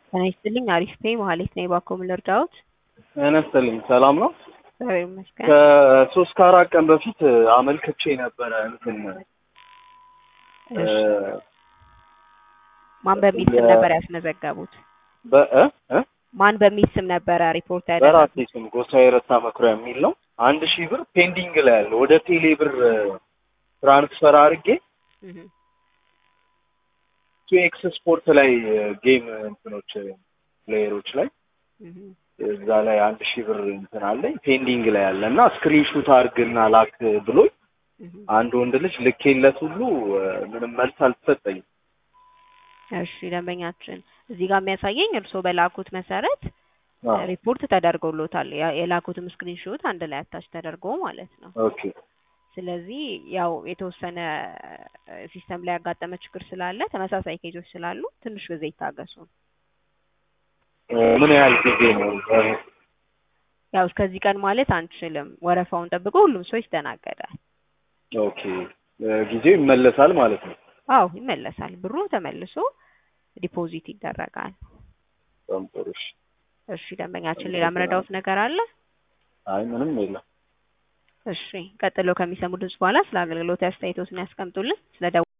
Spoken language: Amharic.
ጤና ይስጥልኝ አሪፍ ነኝ መሀሌት ነኝ ባኮ ምን ልርዳዎት? ጤና ይስጥልኝ ሰላም ነው? እግዚአብሔር ይመስገን። ከሶስት ከአራት ቀን በፊት አመልክቼ ነበረ እንትን እሺ ማን በሚል ስም ነበር ያስመዘገቡት? በ- እ? እ? ማን በሚል ስም ነበረ ሪፖርት ያደረጉት? በራሴ ስም ጎሳዬ ረታ መኩሪያ የሚል ነው። አንድ ሺህ ብር ፔንዲንግ ላይ ያለ ወደ ቴሌ ብር ትራንስፈር አድርጌ እህ ኪኤክስ ስፖርት ላይ ጌም እንትኖች ፕሌየሮች ላይ እህ እዛ ላይ አንድ ሺህ ብር እንትን አለኝ ፔንዲንግ ላይ ያለ እና ስክሪንሹት አድርግና ላክ ብሎኝ እህ አንድ ወንድ ልጅ ልኬለት ሁሉ ምንም መልስ አልተሰጠኝም። እሺ ደንበኛችን እዚህ ጋር የሚያሳየኝ እርስዎ በላኩት መሰረት አዎ፣ ሪፖርት ተደርጎሎታል። ያ- የላኩትም ስክሪንሾት አንድ ላይ አታች ተደርጎ ማለት ነው። ኦኬ ስለዚህ ያው የተወሰነ ሲስተም ላይ ያጋጠመ ችግር ስላለ ተመሳሳይ ኬዞች ስላሉ ትንሽ ጊዜ ይታገሱ። ምን ያህል ጊዜ ነው? ያው እስከዚህ ቀን ማለት አንችልም። ወረፋውን ጠብቆ ሁሉም ሰው ይስተናገዳል። ኦኬ ጊዜው ይመለሳል ማለት ነው። አዎ ይመለሳል። ብሩ ተመልሶ ዲፖዚት ይደረጋል። በጣም ጥሩ። እሺ። እሺ ደንበኛችን ሌላ ምረዳውት ነገር አለ? አይ ምንም የለም። እሺ ቀጥሎ ከሚሰሙ ድምጽ በኋላ ስለ አገልግሎት አስተያየቶትን ያስቀምጡልን። ስለ